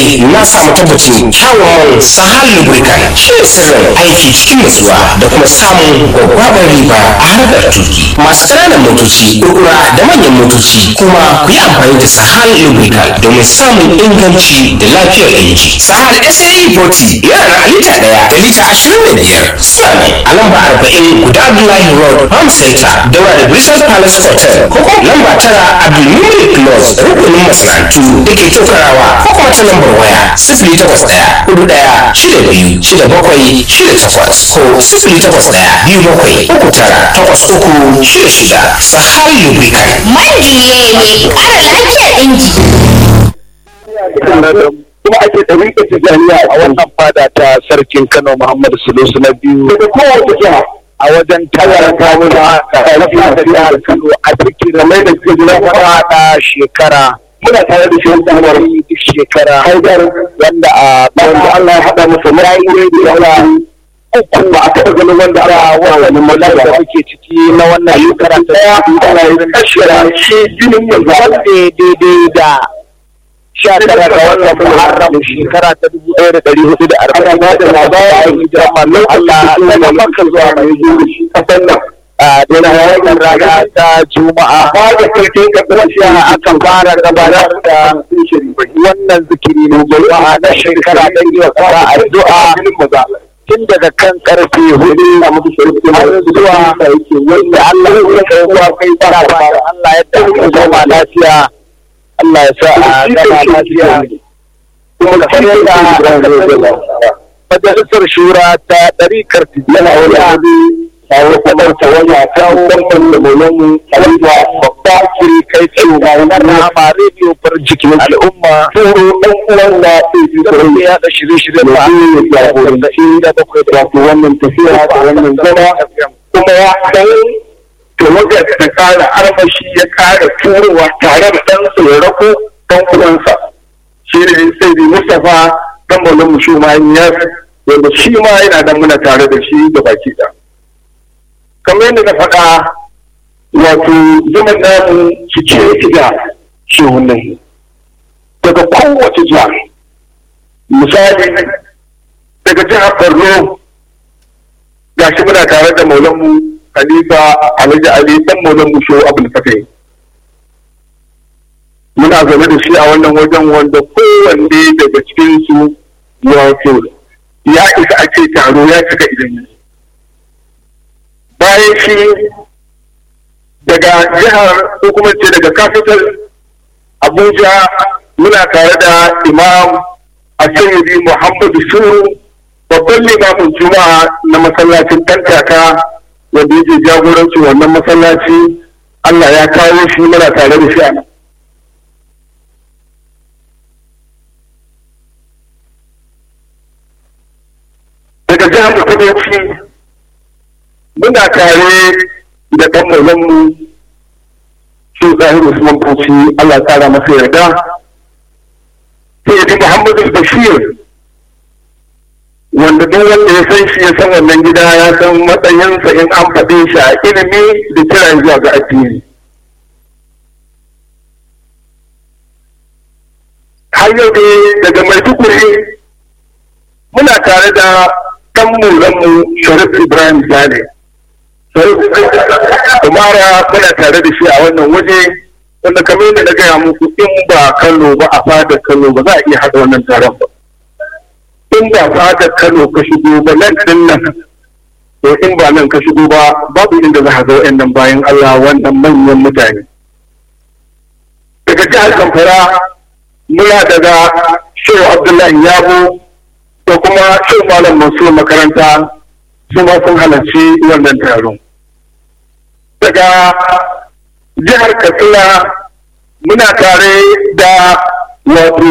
dai na samu tabbacin kyawun sahal lubricant shi ne sirrin aiki cikin nutsuwa da kuma samun gwaggwabar riba a harkar tuki masu ƙananan motoci kurkura da manyan motoci kuma ku yi amfani da sahal lubricant domin samun inganci da lafiyar inji sahal sae 40 yana da lita ɗaya da lita ashirin da biyar suna ne a lamba arba'in guda abdullahi road farm center daura da bristol palace hotel ko kuma lamba tara abdulmumin plus rukunin masana'antu da ke tokarawa ko kuma ta lambar waya sifili takwas ɗaya hudu ɗaya shida biyu shida bakwai shida takwas ko sifili takwas ɗaya biyu bakwai uku tara takwas uku shida shida sahal lubricant Man juye ne ƙara lafiyar inji. kuma ake ɗariƙa tijaniya a wannan fada ta sarkin Kano Muhammadu Sulusu na biyu daga kowace jiha a wajen tawar kawuna sarki da jihar Kano a cikin da mai da suke jira fada shekara muna tare da shi wanda duk shekara haidar wanda a wanda Allah ya haɗa masa marayi da yawa uku ba a taɓa ganin wanda a wani mulki da muke ciki na wannan shekara ta ana yin kashira shi jinin yanzu wanda daidai da sha tara ga wannan muharram shekara ta dubu ɗaya da ɗari hudu da arba'in da da labara a hijiran mallon Allah daga Makka zuwa mai zuwa shi kasan nan a daina wannan rana ta juma'a ba da kirkin kaddasiya akan fara gabatar da wannan zikiri ne juma'a na shekara ɗan yi wa kara addu'a tun daga kan karfe hudu a mutu har zuwa wanda Allah ya kai zuwa kai fara fara Allah ya dauka zama lafiya Allah ya sa a gama lafiya kuma kamar yadda majalisar shura ta ɗarikar tijjana wani abu kawo kamar ta wani a kawo ɗanɗan da mulmu kalma babba kiri kai tsaye ga wani rama rediyo bar jikin al'umma turo ɗan uwan na ɗaya da ya da shirye-shirye ba ya jagoran da inda bakwai da wannan tafiya da wannan zama kuma ya kai tawagar ta kara armashi ya kara turowa tare da ɗansa ya rako ɗan uwansa shi ne sai da mustapha ɗan bolin mu shi ma ya wanda shi ma yana da muna tare da shi da baki da kamar yadda na faɗa wato zaman namu cike yake da shehunan daga kowace jiha misali daga jihar borno gashi muna tare da maulanmu Khalifa Alhaji Ali dan Maulan Musho Abdul Fatai. Muna zaune da shi a wannan wajen wanda kowanne daga cikin su wato ya isa a ce taro ya cika idan Bayan shi daga jihar ko kuma ce daga capital Abuja muna tare da Imam Asiri Muhammadu Suru babban limamin Juma'a na masallacin Tantaka wanda yake jagoranci wannan masallaci Allah ya kawo shi muna tare da shi a nan. Daga jihar Kudanci muna tare da ɗan mu shi Zahir Usman Bauchi Allah ya kara masa yarda. Sai ya Muhammadu Bashir wanda duk wanda ya san shi ya san wannan gida ya san matsayinsa in an faɗe shi a ilimi da kira zuwa ga addini har yau dai daga maiduguri muna tare da ɗan mulanmu sharif ibrahim sale umara muna tare da shi a wannan waje wanda kamar yadda na gaya muku in ba kano ba a fadar kano ba za a iya haɗa wannan taron ba in ba fadar Kano ka shigo ba nan din nan to in ba nan ka shigo ba babu inda za ka ga wayannan bayan Allah wannan manyan mutane daga jihar Zamfara muna daga Shehu Abdullahi Yabo da kuma Shehu Malam Mansur makaranta su ma sun halarci wannan taron daga jihar Katsina muna tare da wato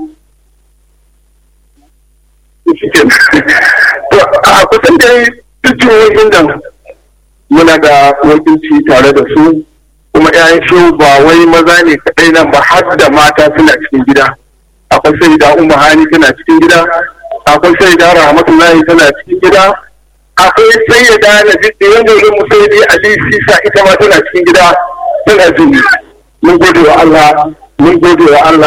a kusan da duk jihohin nan muna da wakilci tare da su kuma 'ya'yan shi ba wai maza ne kaɗai nan ba har da mata suna cikin gida akwai sai da umma hani tana cikin gida akwai sai da rahmatullahi tana cikin gida akwai sai da na jiddi wanda ya mu sai dai ali sisa ita ma tana cikin gida tana jini mun gode wa Allah mun gode wa Allah